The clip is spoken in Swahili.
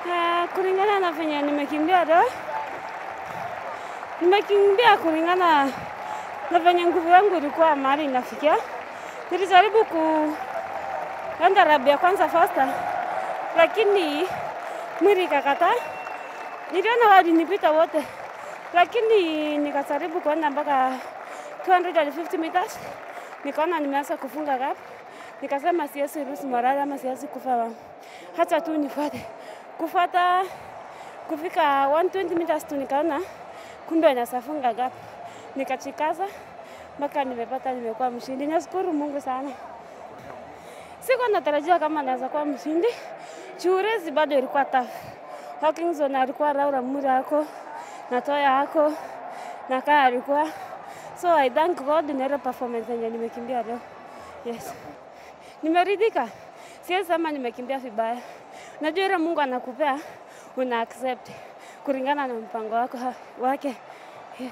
Ah, kulingana na venye nimekimbia leo, nimekimbia kulingana na venye nguvu yangu ilikuwa mahali inafikia. Nilijaribu kuenda rabi ya kwanza fasta, lakini mwili ikakataa. Niliona walinipita wote, lakini nikajaribu kuenda mpaka 250 meters, nikaona nimeanza kufunga gap, nikasema siwezi ruhusu morali ama siwezi kufa, hata tu nifuate kufuata kufika 120 meters tu nikaona kumbe naweza funga gap, nikachikaza mpaka nimepata, nimekuwa mshindi. Nashukuru Mungu sana. Sikuwa natarajia kama naweza kuwa mshindi. Juu race bado ilikuwa tough. Hawkinson alikuwa Laura Mura ako na Toya ako na Kaa alikuwa so I thank God na ile performance yenye nimekimbia leo. Yes. Nimeridhika. Siwezi sema nimekimbia vibaya. Najua ile Mungu anakupea una accept kulingana na mpango wako wake.